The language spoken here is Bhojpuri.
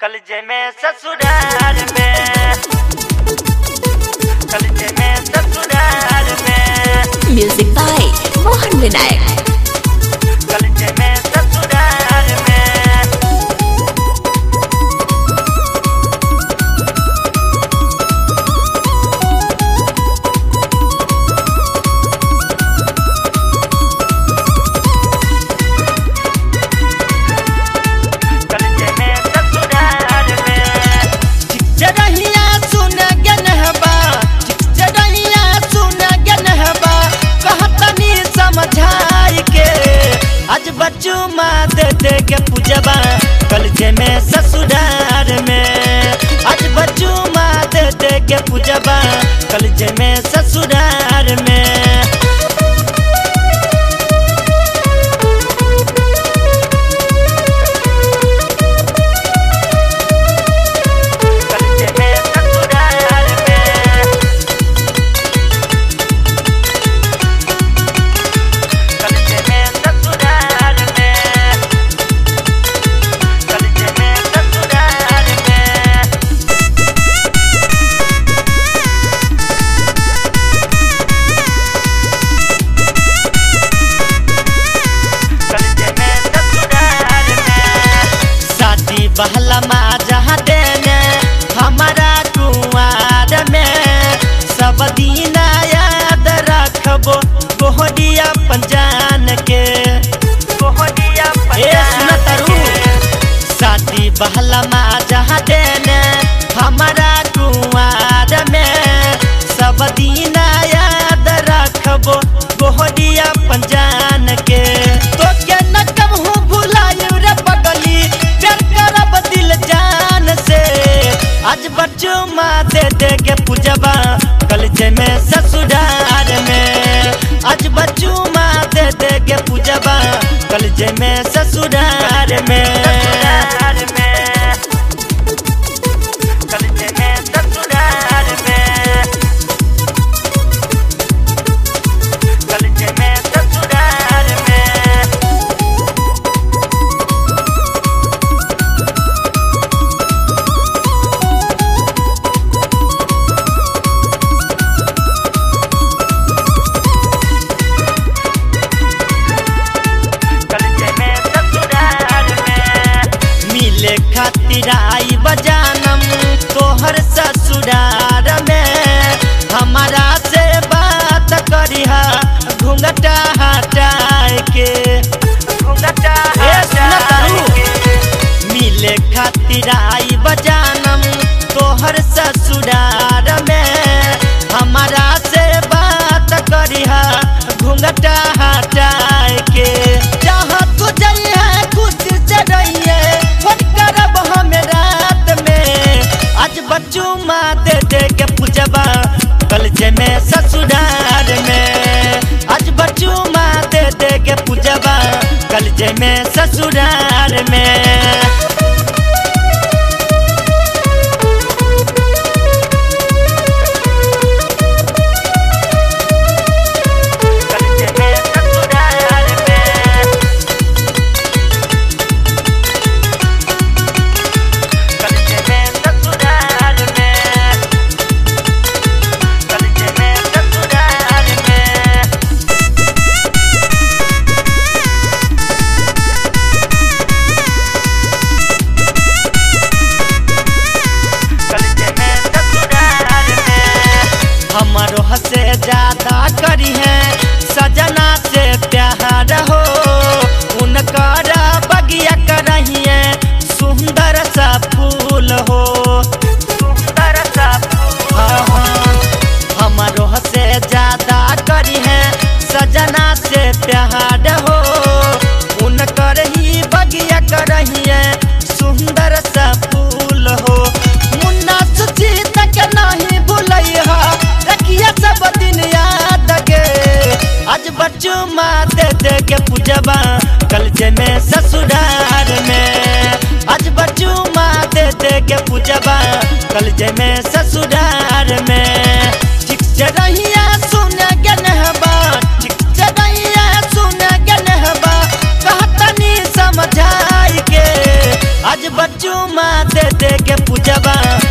कलजे में ससुराल में कलजे में ससुराल में म्यूजिक बाय मोहन विनायक कलजे में ससुराल में कलजे में ससुराल में चढ़ैया सुन गनहबा चढ़ैया सुन गनहबा कहतनी समझाई के आज बच्चू माँ दे दे के पूजबा कलजे में ससुराल में आज बच्चू माँ दे दे के पूजबा कलजे में ससुराल में कलजे में ससुराल में कलजे में ससुराल में कलजे में ससुराल में कलजे में ससुराल में शादी बहला माँ जहाँ देने हमारा कुआर में सब दिन याद रखबो गोहरिया पंजान के कोहनिया ए सुन तरु शादी बहला माँ जहाँ देने हमारा कुआर में सब दिन याद रखबो गोहरिया पंजान के तो के न कबहू भुलायु रे पगली प्यार करब दिल जान से आज बच्चू माँ दे दे के पूजबा कलजे में ससुराल में आज बच्चू माँ दे दे के पूजबा कलजे में ससुराल में ससुराल में कलजे में ससुराल में कलजे में ससुराल में कलजे में ससुराल में मिले खातिर आई बजानम तोहर ससुराल में हमारा से बात करिहा घूंघटा हटाए के घूंघटा ए सुन तारू। के मिले खातिर आई बजानम तोहर ससुराल में हमारा से बात करिहा घूंघटा हटाए के जहाँ तू जाइए खुश से रहिए फोन करब हम रात में आज बच्चू माँ दे दे के पूजबा कलजे में ससुराल में आज बच्चू माँ दे दे के पूजबा कलजे में ससुराल में कलजे में ससुराल में कलजे में ससुराल में कलजे में ससुराल में कलजे में ससुराल में हमारो हसे ज्यादा करी है सजना से प्यार हो उनकर बगिया करहिए सुंदर सा फूल हो सुंदर सा फूल हाँ, हाँ। हमारो हसे ज्यादा करी है सजना से प्यार हो उनकर ही बगिया करहिए सुंदर सा फूल हो मुन्ना सुचीत के नहीं भूलैहा रखिया सब दिन याद के आज बच्चू माँ दे दे के पूजबा कलजे में ससुराल में आज बच्चू माँ दे दे के पूजबा कलजे में ससुराल में ठीक रहिया सुन गनहबा ठीक रहिया सुन गनहबा कहतनी समझाई के आज बच्चू चुमा दे दे के पूजवा